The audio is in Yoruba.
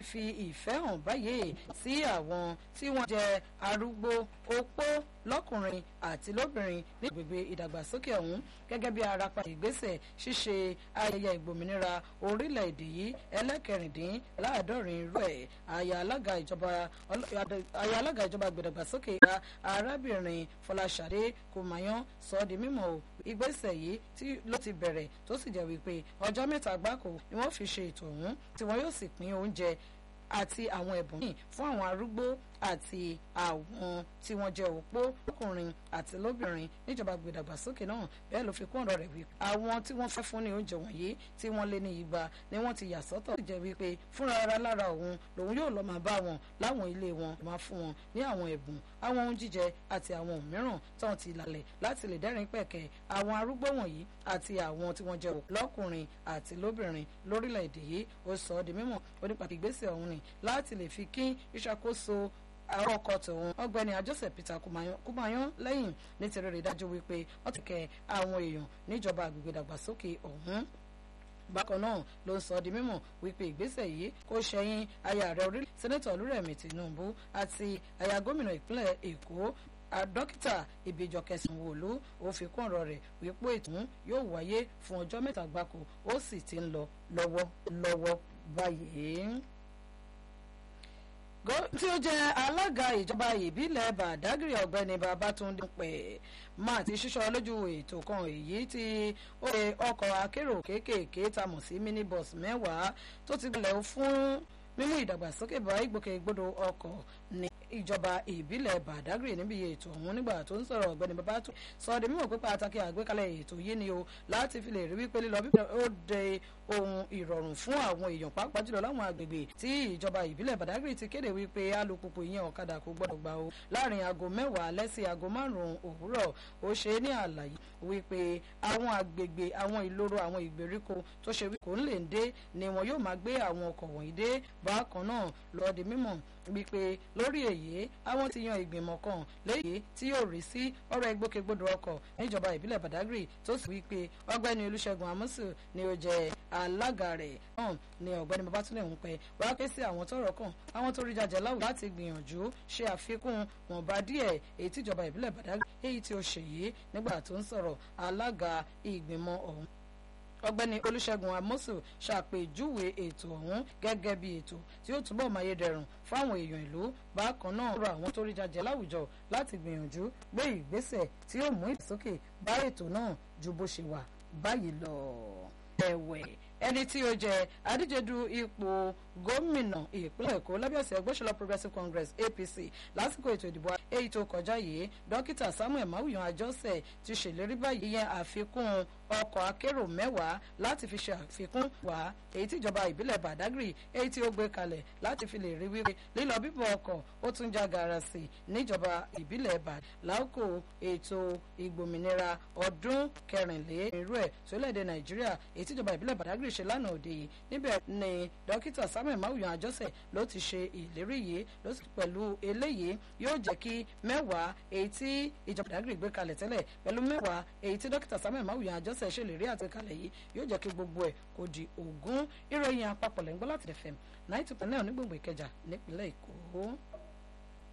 fi ìfẹ́ hàn báyìí sí àwọn tí wọ́n jẹ́ arúgbó opó lọ́kùnrin àti lóbìnrin ní agbègbè ìdàgbàsókè ọ̀hún gẹ́gẹ́ bí arapa ìgbésẹ̀ ṣíṣe ayẹyẹ ìgbòmìnira orílẹ̀-èdè yìí ẹlẹ́kẹrìndínláàádọ́rin rẹ̀ àyà alága ìjọba àyà alága ìjọba ìgbèdàgbàsókè ìgbà arábìnrin fọláṣadé kòmáyán sọ ọ́ di mímọ̀ o ìgbésẹ̀ yìí tí ló ti bẹ̀rẹ̀ tó sì jẹ́ wípé ọjọ́ mẹ́ta gbáko ni wọ́n fi ṣe ètò ọ̀hún tí wọ́n yóò sì pín oúnjẹ àti àwọn ẹ̀bùn yìí fún àwọn arúgbó àti àwọn tí wọ́n jẹ́ òpó ọkùnrin àti lóbìnrin níjọba gbèdàgbàsókè náà bẹ́ẹ̀ ló fi kún ọ̀rọ̀ rẹ̀ wípé àwọn tí wọ́n fẹ́ fún ní oúnjẹ wọ̀nyí tí wọ́n lé ní igba ni wọ́n ti yà sọ́tọ̀ sì jẹ́ wípé fúnra ara lára òun lòun yóò lọ́ọ́ máa bá wọn láwọn ilé wọn máa fún wọn ní àwọn ẹ̀bùn àwọn ohun jíjẹ àti àwọn ohun mìíràn tí wọ́n ti lálẹ̀ láti lè dẹ́rìn pẹ̀kẹ́ àwọn arúgbó wọ̀nyí àti àwọn tí wọ́n jẹ́ lọ́kùnrin àti lóbìnrin lórílẹ̀‐èdè yìí ó sọ ọ́ di mímọ̀ ó nípa ìgbésẹ̀ ọ̀hún ni láti lè fi kín ìṣàkóso àwọn ọkọ tòun ọ̀gbẹ́ni Joseph Peter Kumayan lẹ́yìn nítorí rẹ̀ dájú wípé wọ́n ti kẹ́ àwọn èèyàn níjọba àgbègbè dàgbàsókè ọ̀hún bákan náà ló ń sọ di mímọ̀ wípé ìgbésẹ̀ yìí kò ṣẹ̀yìn aya rẹ̀ orílẹ̀ sẹ́nẹ́tọ̀ Olúrẹ̀mí Tinubu àti aya gómìnà ìpínlẹ̀ Èkó dókítà ìbíjọ kẹsàn-án wòlú ó fi kún ọ̀rọ̀ rẹ̀ wípé ètò yóò wáyé fún ọjọ́ mẹ́ta gbáko ó sì ti ń lọ lọ́wọ́ lọ́wọ́ báyìí tí ó jẹ́ alága ìjọba ìbílẹ̀ Badagry ọ̀gbẹ́ni Babátúndé pẹ̀ máa ti ṣíṣọ́ lójú ètò kan èyí tí ó ṣe ọkọ̀ akérò kéékèèké tá mọ̀ sí minibus mẹ́wàá tó ti gbalẹ̀ fún mímú ìdàgbàsókè bá ìgbòkègbodò ọkọ̀ ní ìjọba ìbílẹ̀ Badagry níbi ètò ọ̀hún nígbà tó ń sọ̀rọ̀ ọ̀gbẹ́ni Babátúndé sọ de mímọ̀ pé pàtàkì àgbékalẹ̀ ètò yìí ni o láti fi lè rí wípé lílọ bíbẹ̀ ó de ohun ìrọ̀rùn fún àwọn èèyàn pàápàá jùlọ láwọn agbègbè tí ìjọba ìbílẹ̀ Badagry ti kéde wípé alùpùpù ìyẹn ọ̀kadà kò gbọ́dọ̀ gbà o láàrin aago mẹ́wàá alẹ́ sí aago márùn-ún òwúrọ̀ ó ṣe ní àlàyé wípé àwọn agbègbè àwọn ìloro àwọn ìgbèríko tó ṣe wípé kò ń lè dé ni wọn yóò máa gbé àwọn ọkọ̀ wọ̀nyí dé bákan náà lọ́ọ́ di mímọ̀ wípé lórí èyí àwọn ti yan ìgbìmọ̀ kan léyìí tí yóò rí sí ọ̀rọ̀ ìgbòkègbodò ọkọ̀ níjọba ìbílẹ̀ Badagry tó sì wípé ọ̀gbẹ́ni Olúṣẹ́gun Amusu ni ó jẹ́ alága rẹ̀ náà ni ọ̀gbẹ́ni Babátúndé ń pẹ́ wá ké sí àwọn tọ́rọ̀ kàn àwọn tó rí jàjẹ láwùjọ láti gbìyànjú ṣe àfikún wọ̀nba díẹ̀ èyí tíjọba ìbílẹ̀ Badagry èyí tí ó ṣe yìí nígbà tó ń sọ̀rọ̀ alága ìgbìmọ̀ ọ̀hún ọ̀gbẹ́ni olùṣègùn amosu ṣàpèjúwe ètò ọ̀hún gẹ́gẹ́ bí ètò tí ó túbọ̀ máyédẹrùn fáwọn èèyàn ìlú bákan náà rọ àwọn tó rí jàjẹ láwùjọ láti gbìyànjú gbé ìgbésẹ̀ tí ó mú ìdàgbàsókè bá ètò náà ju bó ṣe wà báyìí lọ. ẹ̀wẹ̀ ẹni tí ó jẹ adíjedu ipò gómìnà ìpínlẹ̀ èkó lábẹ́ọ̀sẹ̀ ẹgbẹ́sọ̀lá progressive congress apc lásìkò ètò ìdìbò èyí tó kọjá yìí dókítà samuel mawuyan àjọsẹ̀ ti ṣèlérí báyìí yẹn àfikún ọkọ̀ akérò mẹ́wàá láti fi ṣe àfikún wá èyí tí ìjọba ìbílẹ̀ badagry èyí tí ó gbé kalẹ̀ láti fi lè rí wípé lílọ bíbọ̀ ọkọ̀ ó tún já gara sí níjọba ìbílẹ̀ bad láòkó ètò ìgbòmìnira ọdún kẹrìnlélẹ́rú ẹ̀ sólẹ̀dẹ̀ nàìjíríà èyí tí ìjọba ìbílẹ̀ badagry ṣe lánàá òde yìí níbẹ̀ ni dókítà samuel mawuyan àjọsẹ̀ ló ti ṣe ìlérí yìí ló sì pẹ̀lú eléyìí yóò jẹ́ kí mẹ́wàá èyí tí ìjọba badagry gbé kalẹ̀ tẹ́lẹ̀ pẹ̀lú mẹ́wàá èyí tí dókítà samuel mawuyan àjọsẹ̀ ṣèlérí àtìkalẹ̀ yìí yóò jẹ́ kí gbogbo ẹ̀ kó di ogún ìròyìn àpapọ̀ lẹ́ńgbọ́n láti fm ninety point nine onígbòǹgbò ìkẹjà nípínlẹ̀ èkó.